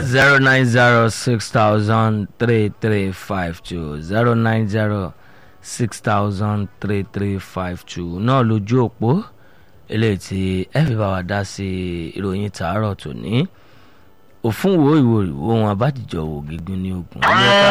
zero nine zero six thousand three three five two zero nine zero six thousand three three five two náà lójú òpó eléyìí tí ẹ fi bá wa dá sí ìròyìn tàárọ̀ tòní òfun wo ìwò ìwò wọn abájíjọ wò gígùn ní ogun.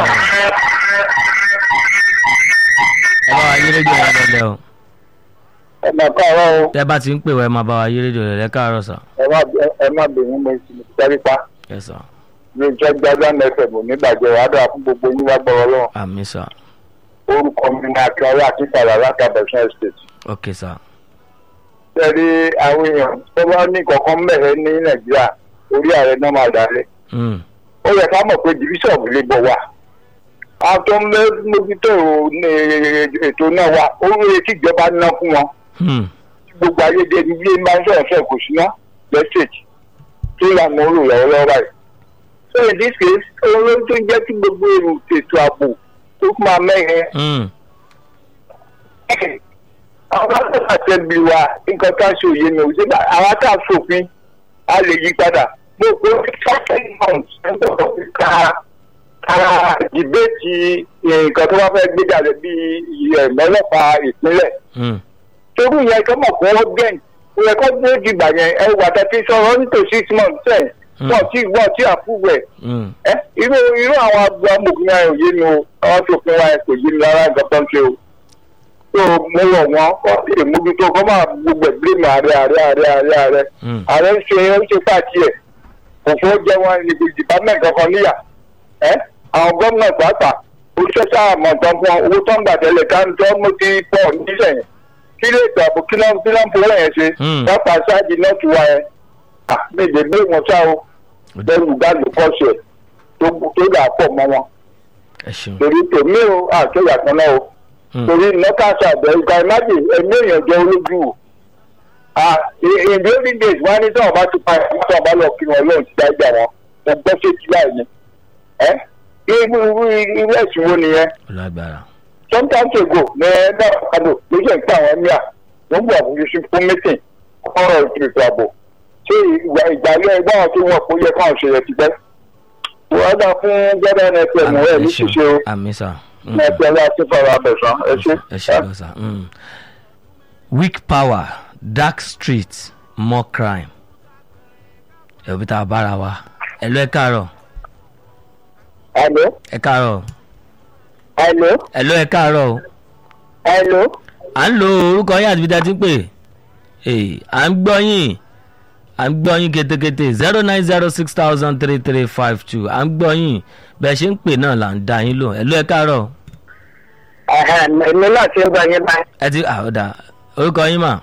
ẹ bá wa yí rédíò yẹn lẹ́lẹ́ o ẹ máa káàárọ̀ o tẹ́ bá ti ń pè wá ẹ máa bá wa yí rédíò lẹ́lẹ́ káàárọ̀ sà. ẹ má ẹ má bẹ̀rù mo sì sẹ́rí pa ẹ sà ní ìjọ gbágbá nfm onígbàjẹ́ wàá dára fún gbogbo yín wá gbọ́rọ̀ lọ́wọ́ àmì sà orúkọ mi ní akínyàwó àti ìtàlá látàbẹ̀sán estate. ok sà sẹ́rí àwọn èèyàn tó bá ní kankan mẹ́rẹ̀ ní nàìjíríà orí ààrẹ náà máa darí Mm, ó yẹ ká mọ̀ pé division of labour wà àwọn tó ń mẹ́ mójútó ní ètò náà wà ó yẹ kí ìjọba ná fún wọn mm, gbogbo ayédè ní ilé máa ń sọ̀rọ̀ fẹ́ kò sí ná lẹ́sẹ̀jì tó lànà ó lò lọ́wọ́lọ́wọ́ báyìí. so in this case òun ló tó jẹ́ kí gbogbo èrò ètò ààbò tó máa mẹ́rin mm, àwọn akẹ́kọ̀ọ́ àtẹ̀bí wa nǹkan tá a ṣe òye mi ò sí bá àwọn tá a ṣòfin a lè yí padà mo kó fifteen months nígbà fi ka ka dìbẹ́tì nǹkan tó bá fẹ́ gbé jáde bíi ẹ̀mọ́lọ́pàá ìpínlẹ̀ mm, torí yẹn kọ́ mọ̀ fún ọgbẹ́n ó yẹ kó gbé dìgbà yẹn ẹ wà tẹ́tí sọ̀rọ̀ nítòsí six months ten wọ́n ti wọ́n ti àpúwẹ̀ mm. ẹ irú irú àwọn àgbà amòfin wa ò yé mi o àwọn ṣòfin wa kò yé mi rárá nǹkan tó ń ṣe o tó mo rọ̀ wọ́n kọ́ sí ìmójútó kọ́ máa gbogbo ẹ̀gbẹ́ mi ààrẹ ààrẹ ààrẹ ààrẹ ààrẹ Mm. ààrẹ ń ṣe ń ṣe pàtì ẹ̀ kò fún jẹ́ wọn ní department kankan níyà ẹ àwọn gómìnà pàápàá oṣù sáà mọ̀ tán fún wọn owó tó ń gbà tẹ́lẹ̀ ká ń tọ́ mo ti pọ̀ nísẹ̀yìn kí lè tó àbò kí ló ń kí ló ń fowó yẹn ṣe Mm. pápá ṣáàjì náà ti wá yẹn méje gbé wọn ṣá o bẹ́ẹ̀ni gbàgbé pọ̀ṣẹ̀ tó tó dà pọ̀ mọ́ wọn ẹ ṣeun torí tèmi o àkéyà kan náà o Mm. torí nọ́kàṣà àbẹ̀ ìgbà ìmájì ẹ̀mí èèyàn jẹ́ olójú o Ah, in in the olden days wọ́n á ní sọ̀rọ̀ bá ti pa ẹ̀mí sọ̀rọ̀ bá lọ kí wọn lóun ti dá ìgbà wọn mo gbọ́ sétí láì ní ẹ́ irú irú irú ẹ̀sìn wo nìyẹn ọlágbára sometimes ago ní ẹgbẹ́ ọ̀kadà ló ṣe ń pè àwọn ẹ̀mí à wọ́n gbọ́ àfojúsùn fún meeting ọ̀rọ̀ ètò ààbò ṣé ìgbà ìgbàlẹ̀ ẹgbẹ́ àwọn tí wọ́n kó yẹ káwọn ṣe yẹ ti pẹ́ wọ́n dá fún gbọ́dọ̀ nfm àmì ẹ̀ ẹ ní ṣeun ṣíṣe o àmì sà Mm, nfm àti fọwọ́ abẹ̀sán ẹ ṣe. ẹ ṣe lọ sà. Mm. weak power dark street more crime ẹ̀rọ bí tá a bára wa ẹ lọ ẹ káàárọ̀ Hello? ẹ káàárọ̀ Hello? ẹ lọ ẹ káàárọ̀ o. Hello? à ń lo orúkọ yín àti ibi tá a ti ń pè é à ń gbọ́ yín à ń gbọ́ yín ketekete zero nine zero six thousand three three five two à ń gbọ́ yín bẹ́ẹ̀ ṣe ń pè náà là ń dá yín lò ẹ lọ ẹ káàárọ̀ Èmi náà ti ń gbọ́ yín báyìí. ẹ ti àwọ̀dà orúkọ yín mà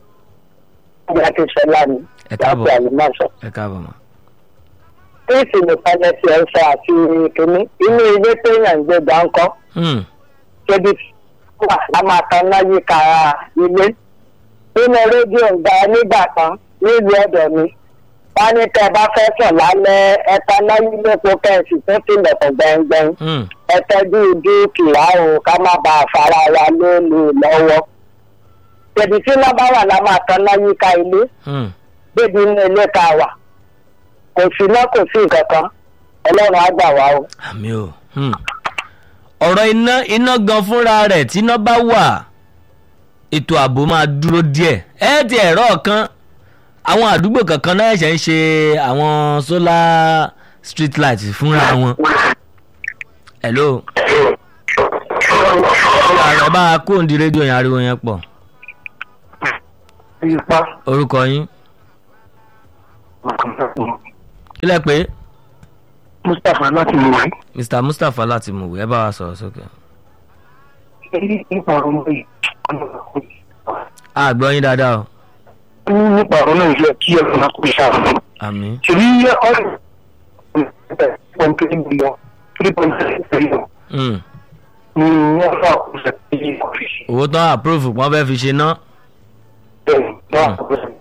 Ìgbà tí Ṣọlá ni. Ẹ káàbọ̀. Láti Àlùmọ́sọ̀. ẹ káàbọ̀ mà. Tíìsì nìkan ní ti ẹ̀ ń sọ àti kìíní. Inú ilé téèyàn ń gbé gbáǹkọ́. Hmm, Ṣébi wà á máa tan náà yíká ilé. Nínú rédíò ń gba nígbà kan nílùú ọ̀dọ̀ mi. Wọ́n ní tẹ́ ẹ bá fẹ́ sùn lálẹ́ ẹ̀ta náà yí lépo kẹ́ǹsì tó tilẹ̀kùn gbẹ̀ngbẹ̀ng. hmm, Ẹ tọ́jú dúkìá o ká má bàa fara wa lónìí lọ́wọ́. Ṣèbí tí iná bá wà lá máa tan náà yíká ilé. hmm. débi inú ilé tá a wà kò sí iná kò sí nǹkan kan ọlọ́run á gbà wá o. àmì o hmm. ọ̀rọ̀ iná iná gan fúnra rẹ̀ tí iná bá wà ètò ààbò máa dúró díẹ̀ ẹ ti ẹ̀rọ kan àwọn àdúgbò kankan náà ṣẹ̀ ń ṣe àwọn solar street light fúnra wọn. hello ààrẹ bá a kó òǹdí rédíò yẹn ariwo yẹn pọ̀ ipa orúkọ yín kílẹ̀ pé mustapha láti mú wáyé. mr mustapha láti mọ̀wé ẹ bá wa sọ̀rọ̀ sókè. nípa ọ̀rọ̀ náà a gbọ́ yín dáadáa o yìí nípa ọ̀rọ̀ náà yẹ kí ẹ̀rọ náà kó iṣẹ́ àwọn. àmì ṣèlú yẹ ọ̀rọ̀ one three million three point six million hmm. ni wọ́n fà kó ṣe kí ọ̀fíìsì. owó tán àpúròfù pọ́n fẹ́ fi ṣe ná. bẹ́ẹ̀ náà kó ṣe.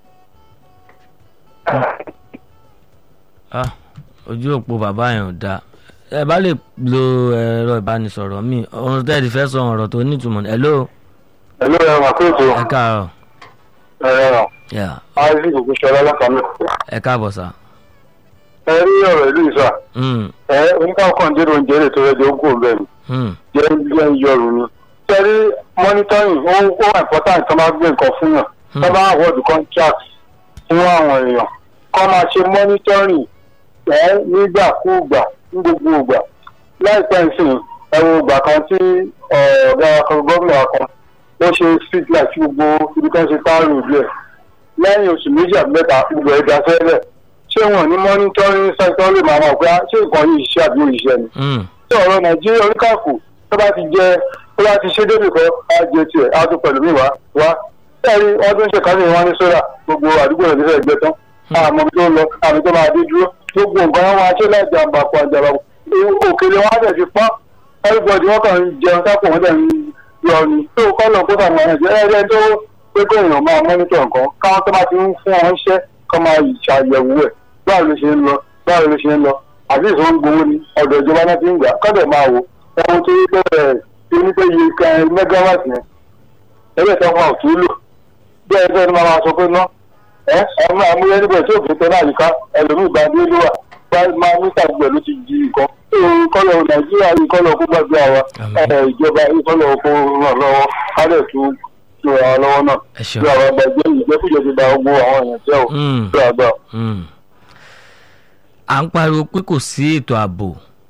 Ah, ojú òpó bàbá yẹn ò dáa ẹ bá lè lo ẹ̀rọ ìbánisọ̀rọ̀ mi ohun tẹ́ ẹ ti fẹ́ sọ ọ̀rọ̀ tó nítumọ̀ ní. hello ẹ̀lú ẹ̀rọ àkóso ẹ káàárọ̀ ẹ̀rọ Yeah, isaac ògúnṣọlá látàmì. ẹ káàbọ̀ sá. ẹ rí ọ̀rọ̀ ìlú ìsà Hmm, ẹ oníkàkọ́ dé oúnjẹ rẹ̀ tó rẹ̀ jẹ́ ogún ọ̀bẹ mi hmm, jẹ́ jẹ́ ń yọrù ni. sẹ́rí monitoring ó ó wà important tó máa gbé nǹkan fún yàn tó bá award contract fún àwọn èèyàn kọ́ máa ṣe monitoring ẹ nígbàkúùgbà ní gbogbo ìgbà láìpẹ́ ìsìn ẹ̀wọ̀n ìgbà kan tí ọ̀gá gómìnà kan ó ṣe street light sí gbogbo ibi tó ń ṣe táàrù ìlú ẹ̀ lẹ́yìn oṣù méjì àbí mẹ́ta gbogbo ẹ̀ dá sẹ́lẹ̀ ṣé wọn ní monitoring sector lè máa mọ̀ pé ṣé nǹkan yìí ṣiṣẹ́ àbí òṣìṣẹ́ ni hmm, tí ọ̀rọ̀ nàìjíríà oníkàkù tó bá ti jẹ tó bá ti ṣe débi kan á jẹ tiẹ̀ á tún pẹ̀lú mi wá wá ẹ̀rí wọ́n tún ṣe kánú wọn ní sódà gbogbo àdúgbò rẹ̀ nífẹ̀ẹ́ gbẹ tán àmọ́ ibi tó ń lọ àmì tó máa dé dúró gbogbo nǹkan wọn máa ṣe láì jàǹbá kó àjàmbá òkèlè wọn á tẹ̀ sí pọ́n everybody wọn kàn ń jẹun sápò wọn dẹ̀ ń yọ ni tó kọ́ lọ kó sàmì ọ̀nà ìjẹ́ ẹ̀rẹ́ tó pé kó èèyàn máa mọ́nítọ̀ nǹkan káwọn tó bá ti ń fún wọn ṣẹ́ kọ́ máa ṣàyẹ̀wò ẹ̀ báwo ló ṣe ń lọ báwo ló ṣe ń lọ àbí ìṣòro ń gbowó ni ọ̀dọ̀ ìjọba náà ti ń gbà kọ́dọ̀ máa wò ẹ̀wọ̀n tó yí pé ẹ̀ tó ní pé iye kan mẹ́gáwáàtì yẹn ẹgbẹ́ tó wà òtún lò bí ẹgbẹ́ ni máa máa sọ pé ná ẹ ẹ máa mú ẹni bẹ̀rẹ̀ tí òfin tẹ náà yíká ẹlòmíì bá dé ló wà bá máa ní tàgbẹ̀ ló ti di nǹkan ìkọlọ̀ nàìjíríà ìkọlọ̀ kó gbàgbé àwa ẹ̀ ìjọba ìkọlọ̀ kó ràn lọ́wọ́ kálẹ̀ tó tó ra lọ́wọ́ náà ẹ ṣeun. bí àwọn àgbàjẹ́ ìjẹ́kújẹ́ ti da gbogbo àwọn èèyàn jẹ́ ò Hmm. bí àgbà. Hmm. à ń pariwo pé kò sí ètò ààbò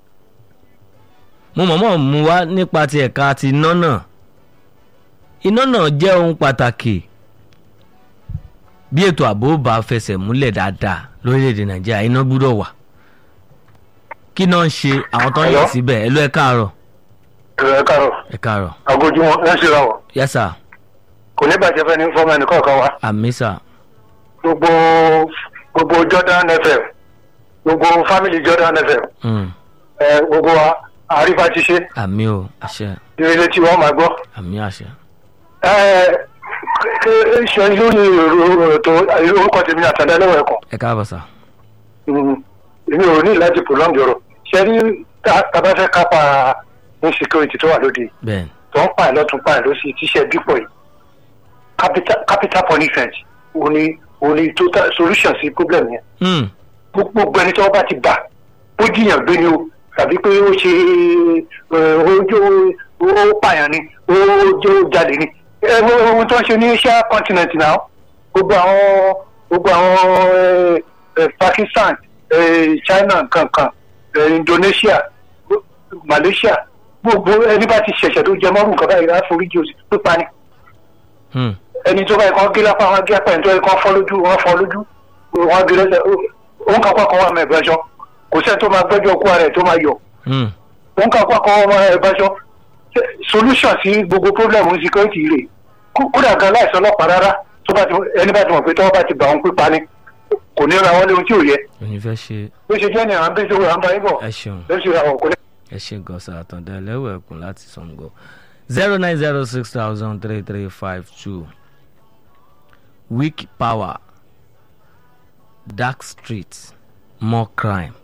mo mọ̀mọ́ mú wá nípa ti ẹ̀ka ti iná náà iná náà jẹ́ ohun pàtàkì bí ètò ààbò bá fẹsẹ̀ múlẹ̀ dáadáa lórílẹ̀‐èdè nàìjíríà iná gbúdọ̀ wà kí náà ń ṣe àwọn tó ń yàn Hello? síbẹ̀ ẹ ló ẹ káàárọ̀ ẹ káàárọ̀ ẹ káàárọ̀ agójúmọ́ ẹ ń ṣe ra wọ̀ yes sir kò ní bàjẹ́ fẹ́ ní fọ́ọ̀mù ẹnì kọ̀ọ̀kan wa àmì sir gbogbo gbogbo jordan fm gbogbo family jordan fm Hmm. ẹ gbogbo wa àrífà ti ṣe àmì o àṣẹ ìrẹsì tí wọ́n máa gbọ́. àmì àṣẹ ẹ ẹ ṣe lórí ètò orúkọ tèmi àtàndá lẹ́wọ̀n ẹ̀kọ́ ẹ káàbọ̀ sir èmi ò ní láti prolong ọ̀rọ̀ ṣe rí tàbá fẹ́ kápá insecurity tó wà lóde bẹ́ẹ̀ tó ń pààyàn lọ́tún pààyàn lọ́sí tíṣẹ́ dípò yìí capital capital punishment òní òní total solution sí problem yẹn Hmm. gbogbo ẹni tí wọ́n bá ti bà ó jiyàn gbé ni o tàbí pé ó ṣe ẹ, ojú ó pààyàn ni ó jẹ́ ó jalè ni ẹ wo ohun tó ń ṣe ní asia continent náà gbogbo àwọn gbogbo àwọn ẹ, ẹ, pakistan ẹ, china kankan ẹ, indonesia malaysia gbogbo ẹni bá ti ṣẹ̀ṣẹ̀ tó jẹ mọ́rùn nǹkan báyìí láforíjì òsì pípa ni Hmm. ẹni tó báyìí kan gé lápá wọn gé apá ẹni tó yẹ kán fọ́ lójú wọn fọ́ lójú wọn gé lẹ́sẹ̀ òun kan pàkọ́ wọn mẹ́ ìbẹ́jọ́ kò sẹ́ni tó máa gbẹ́jọ́ kú ara ẹ̀ tó máa yọ Hmm. òun kan pàkọ́ wọn mẹ́ ìbẹ́jọ́ solution sí gbogbo problem security rẹ̀ kó- kódà gan láìsọ ọlọ́pàá rárá tó bá ti ẹni bá ti mọ̀ pé tọ́wọ́ bá ti bà wọn pípa ni kò ní ra wọn léwu tí ò yẹ òní fẹ́ ṣe bó ṣe jẹ́ ni à ń bẹ́ sọ́wọ́ à ń bá yín bọ̀ ẹ ṣeun. lóṣù àwọn kò ní. ẹ ṣe gọ́sà àtàndá ẹlẹ́wọ̀ ẹ̀kún láti sango zero nine zero six thousand three three five two weak power dark street more crime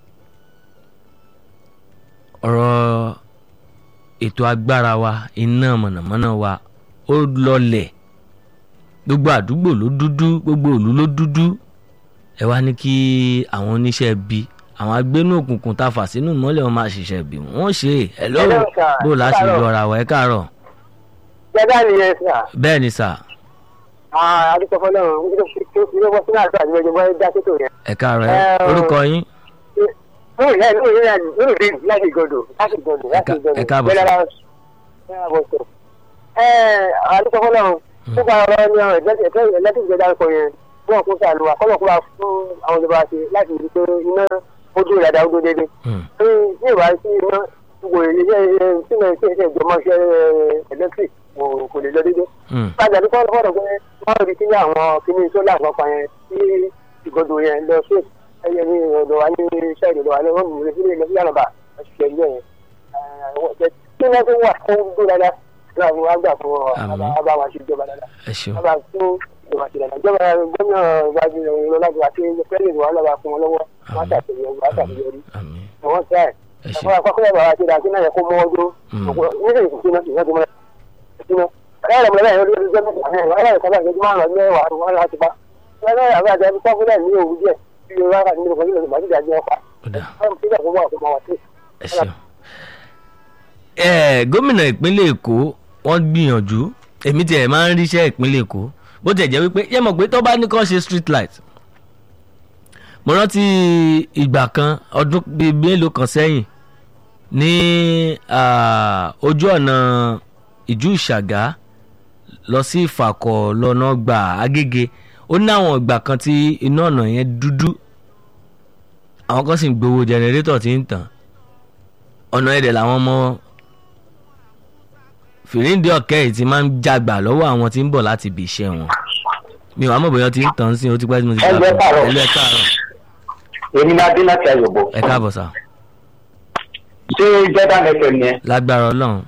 ọ̀rọ̀ ètò agbára wa iná mọ̀nàmọ́ná wa ó lọlẹ̀ gbogbo àdúgbò ló dúdú gbogbo ìlú ló dúdú ẹ wá ní kí àwọn oníṣẹ́ bí àwọn agbénú òkùnkùn tá a fà sínú ìmọ́lẹ̀ wọn máa ṣiṣẹ́ bí wọ́n ṣe é ẹ lọ́wọ́ Hello, sir. bó láti Káàárọ̀. yọra wọ̀ ẹ káàárọ̀ jẹ́dá nìyẹn sà bẹ́ẹ̀ ni sà àdúgbò fọlọ́run ilé wọ́n sínú àti àdúgbò ìjọba dá sétò yẹn. ẹ káàárọ̀ ẹ Ẹ, orúkọ yín lórí ìyá ìlú ìyá lórí ìdí láti ìgọdọ láti ìgọdọ láti ká- ìgọdọ ẹ káàbọ̀, jẹ́dá káàbọ̀ sọ. ẹ àdúgbò fọlọ́run nípa ọ̀rọ̀ ní ọ̀rọ̀ ẹ̀lẹ́tì ìjọba ń kọ yẹn fún ọkùnrin sàlùwà kọ́lọ̀kúra fún àwọn ìjọba ṣe láti rí pé iná ojú ìrẹ̀dá ó dó dédé. Hmm, ní ìwà sí iná gbogbo iléeṣẹ́ sílẹ̀ iṣẹ́ ìjọmọ́ṣẹ́ electric kò lè lọ dédé hmm, kájà ní kọ́ fọ́dọ̀ pé wọ́n rí sí ní àwọn kìíní sólà àpapọ̀ yẹn sí ìgòdò yẹn lọ sí ẹyẹ ní ọ̀dọ̀ wa ní iṣẹ́ ìdòdò wa ní wọ́n mú sí ilé ìlú àlọ́bà ọ̀ṣẹ̀ ilé yẹn. kí wọ́n tó wà fún gbogbo dáadáa ní àwọn wa gbà fún ọ Àmín. bàbá wa ṣe ìjọba dáadáa ẹ ṣeun bàbá fún ìjọba ṣe dáadáa ìjọba gómìnà ìwájú ìrọ̀lájú àti pẹ́lẹ́ ìwà lọ́ba fún wọn lọ́wọ́ wọ́n ṣàṣeyọrí wọ́n ṣàṣeyọrí àmín wọ́n ṣe ẹ̀ ẹ ṣe ẹ̀fọ́ àkọ́kọ́ bàbá ṣe dáa sí náà yẹ kó mọ́ ọdún Mm. nígbà ìsìnkú ìyẹn tó mọ́ ìsìnkú ẹ̀rọ ìmọ̀lẹ́ yẹn lórí ọjọ́ mẹ́ta ẹ̀rọ ìmọ̀lẹ́ yẹn kọ́lá ìṣẹ́jú márùn-ún mẹ́wàá wọn láti pa ẹ̀rọ ìyàwó àti ẹni kọ́kúnlẹ̀ ní òwú díẹ̀ tí o rárá nínú ọkọ̀ nílò màá ti dàgbé wọn pa. ọ̀dà báwo tí ìgbà tó wà fún wa sí. ẹ ṣeun. ẹ gómìnà ìpínlẹ̀ èkó wọ́n gbìyànjú èmi tiẹ̀ máa ń ríṣẹ́ ìpínlẹ̀ èkó bó tiẹ̀ jẹ́ wípé yẹ́ mọ̀ pé tó bá ní kàn ṣe street light mo rántí ìgbà kan ọdún bíi mélòó kan sẹ́yìn ní ah, ojú ọ̀nà ìjú ìṣàgá lọ sí ìfàkọ̀ lọ́nà gbà agége ó ní àwọn ìgbà kan tí iná ọ̀nà yẹn dúdú àwọn kan sì ń gbowó jẹnẹrétọ̀ tí ń tàn ọ̀nà ẹ̀dẹ̀ làwọn ọmọ fìríǹdì ọ̀kẹ́ yìí ti máa ń jàgbà lọ́wọ́ àwọn tí ń bọ̀ láti ibi iṣẹ́ wọn mi ò wá mọ̀ bóyá ti ń tàn sí i ó ti pẹ́ tí mo ti Ẹ jẹ́ káàárọ̀. ẹlẹ́ káàárọ̀ èmi náà dé láti ayọ̀bọ̀ ẹ káàbọ̀ sà ṣé jordan fm yẹn lágbára ọlọ́run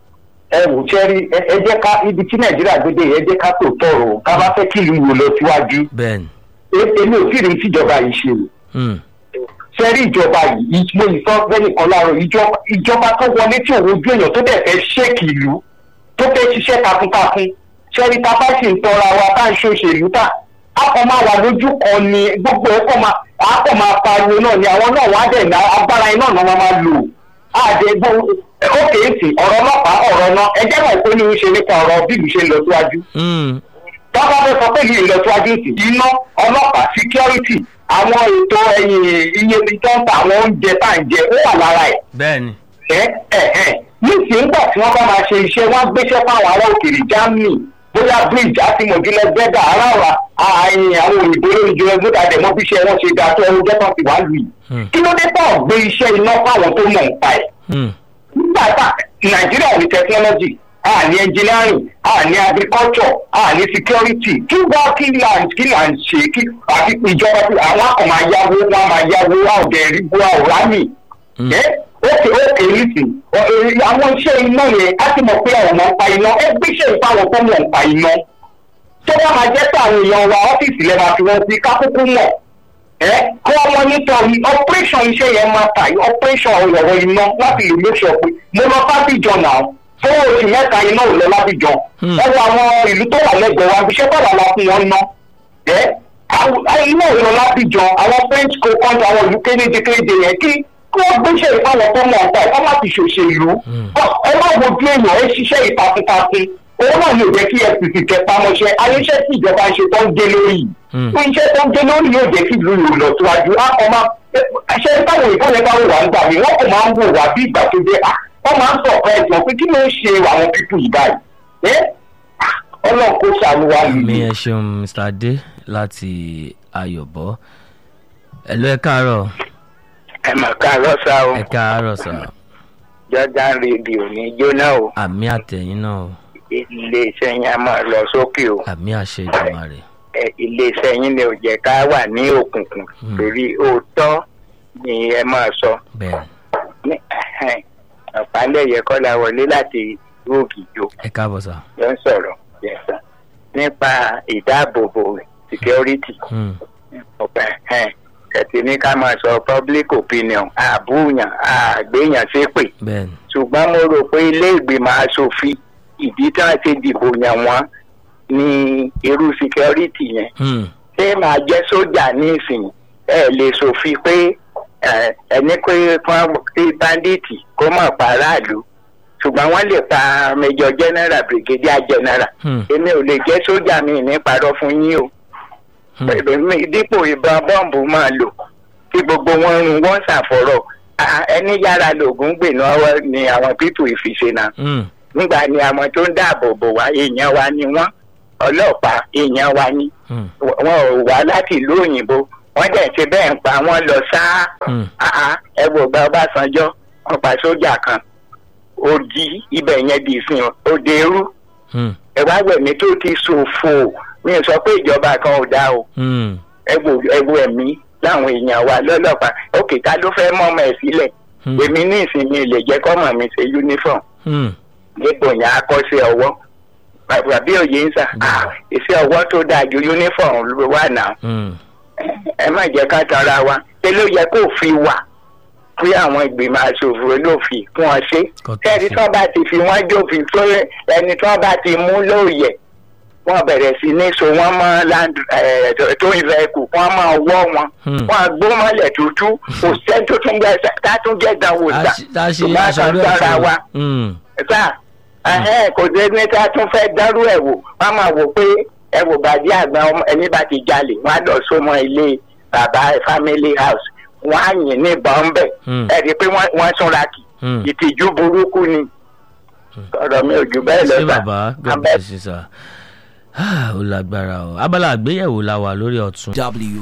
ẹ wò ṣẹ́rí ẹ ẹ jẹ́ ká ibi tí nàìjíríà gbédè yẹn ẹ jẹ́ ká tó tọrọ o ká bá fẹ́ kí ìlú wò lọ síwájú bẹ́ẹ̀ ni E- èmi ò tí ì rí tíjọba yìí ṣe o Hmm. ṣẹ́rí ìjọba yìí mo yìí sọ bẹ́ẹ̀ kan láàárọ̀ ìjọba ìjọba tó wọlé tí òun ojú èèyàn tó dẹ̀ fẹ́ ṣéèkì ìlú tó fẹ́ ṣiṣẹ́ takuntakun ṣẹ́rí tá a bá sì ń tọra wa tá à ń ṣòṣèlú tà á kọ́ máa wà lójú kan ni gbogbo ẹ̀ kọ́ máa á kọ́ máa pariwo náà ni àwọn náà wá dẹ̀ ná agbára iná náà wọ́n máa lò àdégbò ókè èsì ọ̀rọ̀ ọlọ́pàá ọ̀rọ̀ náà ẹjẹ́ náà tó ní í ṣe nípa ọ̀rọ̀ bí ìlú ṣe ń lọ síwájú Hmm. tọ́ba fẹ́ sọ pé ìlú ìlọsíwájú sí iná ọlọ́pàá security àwọn ètò ẹ̀yìn iye tó ń ta àwọn oúnjẹ tá à ń jẹ ó wà lára ẹ̀ bẹ́ẹ̀ ni ẹ ẹ ẹ nísìnyí nígbà tí wọ́n bá máa ṣe iṣẹ́ wọ́n á gbéṣẹ́ fáwọn ará òkèèrè germany bóyá bridge àtìmọ̀júlẹ̀ gbẹ́dà aráàlá àyìn àwọn òyìnbó lórí ìjọba gbọ́dọ̀ àdẹ̀mọ́ bí iṣẹ́ wọn ṣe ga tó ẹrú jẹ́pọ̀ sí wàá lù yìí Hmm. kí ló dé tọ̀ gbé iṣẹ́ iná fáwọn tó mọ̀ nípa ẹ̀ Hmm. nígbà tá nàìjíríà ní technology a ní engineering a ní agriculture a ní security kí wá kí là ń kí là ń ṣe kí àti ìjọba tí àwọn akọ̀ máa yáwó wọn máa yáwó a ò dẹ̀ rí bó a ò rámì Hmm. ẹ ókè ókè nìsín ọ, ẹ, àwọn iṣẹ́ iná yẹn á ti mọ̀ pé àwọn ọmọ ń pa iná ẹ gbéṣẹ́ ìfáwọn tó mọ̀ ń pa iná tó bá máa jẹ́ pé àwọn èèyàn wa ọ́fíìsì lẹ́ẹ̀ máa fi wọ́n sí kákúkú mọ̀ ẹ kí wọ́n mọ nítorí operation iṣẹ́ yẹn máa tà operation ọ̀rọ̀ iná láti lè make sure pé mo lọ fábíjọ náà fún oṣù mẹ́ta iná ò lọ lábíjọ Hmm. ẹ wo àwọn ìlú tó wà lẹ́gbẹ̀ẹ́ wa iṣẹ́ bàbá la fún wọn ná ẹ àwọn- iná ò lọ lábíjọ àwọn french co country àwọn ìlú kéréje kéréje yẹn kí kí wọ́n gbéṣẹ́ ìfáwọn tó mọ̀ ọ̀tá ẹ̀ kọ́ má ti ṣòṣèlú Hmm. ẹ má wojú èèyàn ẹ ṣiṣẹ́ ìtakuntakun owó náà yóò jẹ́ kí fcc kẹpamọ́ṣẹ́ ayéṣẹ́ tí ìjọba ń ṣe tó ń gé lórí yìí Hmm. fún iṣẹ́ tó ń gé lórí yóò jẹ́ kí ìlú yóò lọ síwájú á kọ́ máa ṣe táwọn ìfọ̀lẹ́ bá wò wá nígbà mi wọ́n kò máa ń wò wá bí ìgbà tó dé à wọ́n máa ń sọ ọ̀pẹ́ ẹ̀sìn pé kí ló ń ṣe àwọn pípù yìí báyìí ẹ́ ọlọ́run kó ṣàánú wa mi nìyí. ẹ ṣeun mr adé láti ayọ̀bọ ẹ̀lú ẹ káàárọ̀ ẹ mà káàárọ̀ sá o ẹ káàárọ̀ sà jordan rédíò ní jóná o àmì àtẹ̀yìn náà o iléeṣẹ́ yín á máa lọ sókè o àmì àṣẹ ìjọba rẹ̀ Ẹ, iléeṣẹ́ yín ni ò jẹ́ ká wà ní òkùnkùn Hmm. torí òótọ́ ni ẹ máa sọ bẹ́ẹ̀ ní ọ̀pálẹ̀yẹ kọ́lá wọlé láti ìlú ògìjò ẹ káàbọ̀ sà ló ń sọ̀rọ̀ Yes, sir. nípa ìdáàbòbò security Hmm. ọ̀pẹ ẹ̀tì ní ká máa sọ public opinion àbúyàn àgbéyàn ṣépè bẹ́ẹ̀ ni ṣùgbọ́n mo rò pé ilé ìgbìmọ̀ asòfin ìdí tí wọ́n ti dìbò yàn wọ́n ní irú security yẹn Hmm. ṣé máa jẹ́ sójà nísìnyí ẹ lè ṣòfin pé ẹ, ẹni pé fún tí bandits kó mọ̀ pa aráàlú ṣùgbọ́n wọ́n lè pa major general brigadier general Hmm. èmi ò lè jẹ́ sójà mi ní parọ́ fún yín o Hmm. èmi dípò ìbọn bọ́ǹbù máa lò tí gbogbo wọn rún wọn ṣàfọ̀rọ̀ Ah, ẹni yára lògùn gbè náà wá ni àwọn pípò ìfiṣe náà Hmm. nígbà ni àwọn tó ń dáàbò bò wá èèyàn wa ni wọ́n ọlọ́pàá èèyàn wa ni Hmm. wọn ò wá láti ìlú òyìnbó wọ́n dẹ̀ ṣe bẹ́ẹ̀ ń pa wọ́n lọ sáá Hmm. Ah, ah, ẹ wò gba ọbásanjọ́ wọ́n pa sójà kan ó di ibẹ̀ yẹn di ìsìn òde eru Hmm. ẹ wá wẹ̀mí tó ti ṣòfò mi ò sọ pé ìjọba kan ò dá o Hmm. ẹ wo ẹ wo ẹ̀mí láwọn èèyàn wa lọ́lọ́pàá òkè ká ló fẹ́ mọ́ ọmọ ẹ̀ sílẹ̀ Hmm. èmi ní ìsinmi lè jẹ́ kọ́mọ mi ṣe uniform Hmm. dípò yẹn akọ́ṣẹ́ ọwọ́ bàbá bí òye ń sà ah, iṣẹ́ ọwọ́ tó dáa ju uniform ló wà náà Hmm. ẹ má jẹ́ ká tanra wa ṣé ló yẹ kó fi wà pé àwọn ìgbìmọ̀ aṣòfin olófin fún ọ ṣe Kò tó kẹ́ni sí. tí wọ́n bá ti fi wọ́n jófin tó ẹni tí wọ́n bá ti mú lóòyẹ̀ wọ́n bẹ̀rẹ̀ sí ní so wọ́n mọ́ land ẹ̀ tó ń rẹ̀ kù wọ́n máa wọ́ wọn Hmm. wọ́n á gbó mọ́lẹ̀ tútù kò sẹ́ni tó tún gbẹ tá tún jẹ́ dánwò sá tá a ṣe ṣùgbọ́n a aṣọ kàn orí dára wa ọ̀tún. sá ẹhẹ́n, kò dé ní tá tún fẹ́ dárú ẹ̀ wò wọ́n máa wò pé ẹ wò bàjẹ́ àgbà ọmọ ẹni bá ti jalè wọ́n á lọ sọmọ ilé bàbá family house wọ́n á yìn ní bọ́ńbẹ̀ Hmm. ẹ̀ rí i pé wọ́n wọ́n súnra kì Hmm. ìtìjú burúkú ni ọ̀rọ̀ mi ò jù bẹ́ẹ̀ lọ ṣé sá bàbá god Abẹ́- bless you sir. Ah, ó lágbára o abala àgbéyẹ̀wò la wà lórí ọ̀tún.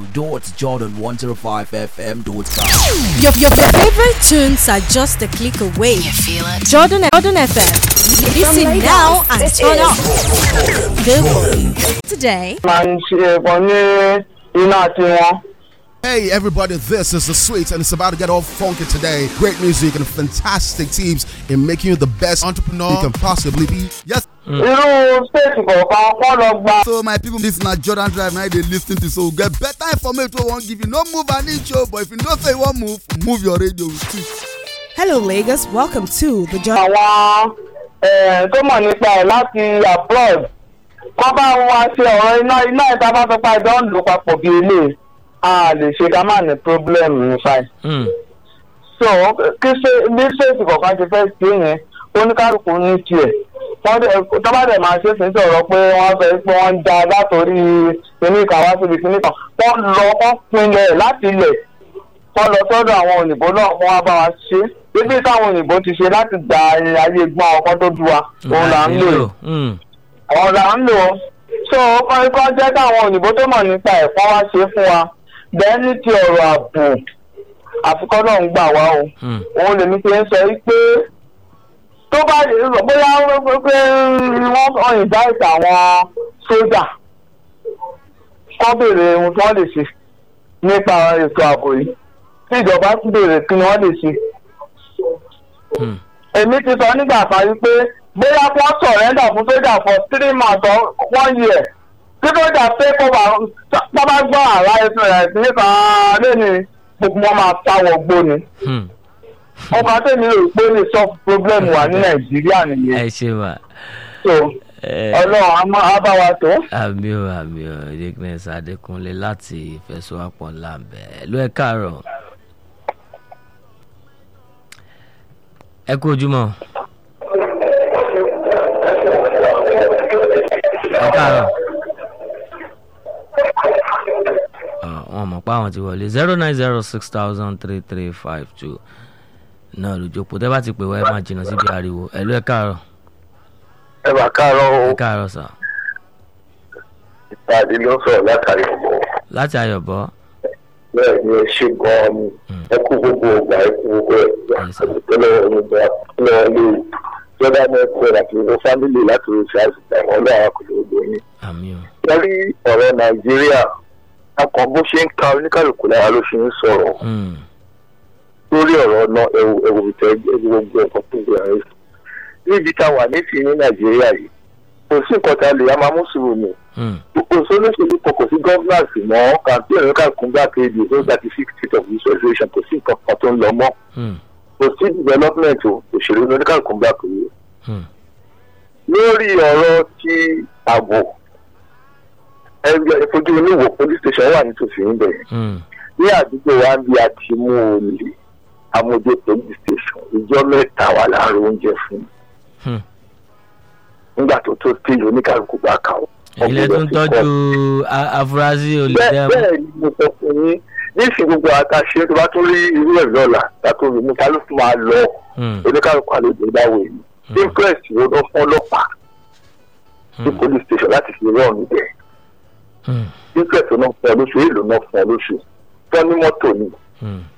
w.jordan105fm.com. Your, your, your favorite tunes are just a click away. You feel it? Jordan, Jordan FM. Listen now and turn up. Good morning. Today, máa ń ṣe kan ní iná tiwọn. Hey everybody, this is the Sweets and it's about to get all funky today. Great music and fantastic teams in making you the best entrepreneur you can possibly be. Yes. irú stéètì kọ̀ọ̀kan kọ́ lọ gba. So my people, this na Jordan Drive now they lis ten to so get better information wey wan give you. No move an inch o, but if you know say you wan move, move your radio. Hello, Lagos. Welcome to the Jordan. àwọn eh, tó mọ̀ nípa ẹ̀ láti abroad wọ́n bá wá ṣe ọ̀rọ̀ iná iná ìta bá fẹ́ pa ìjọ ń lò papọ̀ bí ilé a lè ṣe ká má ní problem nípa ẹ̀. Hmm. so kí ṣe bí ṣéètì kọ̀ọ̀kan ṣe fẹ́ ṣe yẹn oníkálukú ní tiẹ̀ wọ́n dẹ̀ tó bá dẹ̀ máa ṣe fi ń sọ̀rọ̀ pé wọ́n sọ pé wọ́n ń ja látòrí kíní kan wá síbi kíní kan wọ́n lọ wọ́n pinlẹ̀ láti ilẹ̀ wọ́n lọ sọ́dọ̀ àwọn òyìnbó náà wọ́n wá bá wa ṣe bíbí táwọn òyìnbó ti ṣe láti gba ayé gbọ́n ọkọ tó du wa òun là ń lò yìí Hmm. àwọn là ń lò ó so kọ́ jẹ́ káwọn òyìnbó tó mọ̀ nípa ẹ̀fọ́ wá ṣe fún wa bẹ́ẹ̀ ní ti ọ̀rọ̀ ààbò àfikọ́ náà ń gbà wá o Hmm. òun lèmi ti ń sọ yìí pé tó bá lè rò bóyá wọ́n pé pé wọ́n kàn invite àwọn sójà kọ́ béèrè ohun tí wọ́n lè ṣe nípa ètò ààbò yìí tí ìjọba tún béèrè kí ni wọ́n lè ṣe Hmm. èmi ti sọ nígbà kan yìí pé bóyá kí wọ́n sọ̀rẹ́ndà fún sójà for three months or one year tí sójà pé kó bá tó bá gbọ́ àrà ẹ̀sìn rẹ̀ nípa lẹ́nu gbogbo wọn máa sáwọ́ gbóni Hmm. ọba tèmi rò pé lè solve problem wà ní nàìjíríà nìyẹn ẹ ṣe wà. so ẹ ọlọ́run á má- á bá wa tó. àmì ò àmì ò dickness adékúnlé láti ìfẹsọ̀wápọ̀ làǹbẹ̀ ló ẹ káàárọ̀. ẹ kú ojúmọ́. ẹ káàárọ̀. Ah, wọn mọ̀ pé àwọn ti wọlé zero nine zero six thousand three three five two náà lójókòó tẹ́ bá ti pè wá ẹ máa jìnnà síbi ariwo ẹ ló ẹ káàárọ̀ ẹ bá káàárọ̀ ẹ káàárọ̀ sà ìpàdé ló sọ̀rọ̀ látàrí ọ̀bọ̀ láti ayọ̀bọ̀ bẹ́ẹ̀ ni ẹ ṣe gan-an ni ẹ kú gbogbo ọgbà ẹ kú gbogbo ẹ̀ ìpínlẹ̀ onígbà ìpínlẹ̀ ilé ìjọba mẹ́kọ̀ọ́ àti ìwọ fámìlì láti oṣù àìsàn àwọn ọlọ́run kò lè gbé yín. àmì ò. lórí ọ̀rọ̀ nàìjíríà akọ bó ṣe ń ka oníkàlùkù lára ló ṣe ń sọ̀rọ̀ Hmm. lórí ọ̀rọ̀ náà ẹ̀wù ẹ̀wù ìtẹ́ ẹ̀wù gbogbo ẹ̀kọ́ tó gbé ayé. níbi tá a wà nísìnyí ní nàìjíríà yìí kò sí nǹkan tá a lè a máa mú sùúrù nù Hmm. kò sí olóṣèlú kan kò sí gọ́fúnàsì mọ́ kàmpéènì kàkún gbà kejì tó thirty six state of visualization kò sí nǹkan kan tó ń lọ mọ́ Hmm. kò sí development o òṣèlú ní oníkàkún gbà kejì. Hmm. lórí ọ̀rọ̀ ti ààbò ẹgbẹ́ ìfojú oníwò police station wà nítòsí níbẹ̀ Hmm. ní àdúgbò wa ń bí a ti mú olè amójú police station ìjọ mẹ́ta wà láàrin oúnjẹ fún Hmm. nígbà tó tó tí oníkàlùkù bá kà ó. ilé tó ń tọ́jú a- afurasí olè bẹ́ẹ̀ dẹ́mu. bẹ́ẹ̀ ni mo sọ fún yín níìsín gbogbo àtàṣe tó bá tún rí irú ẹ̀ lọ́la tàbí omi ta ló tún máa lọ Hmm. oníkàlùkù àlejò ìdáwó yìí interest wo ló fún ọlọ́pàá ní Hmm. police station láti fi rán níbẹ̀ Hmm. interest náà fún ọ lóṣù èèlò náà fún ọ lóṣù fún ní mọ́tò ni Hmm.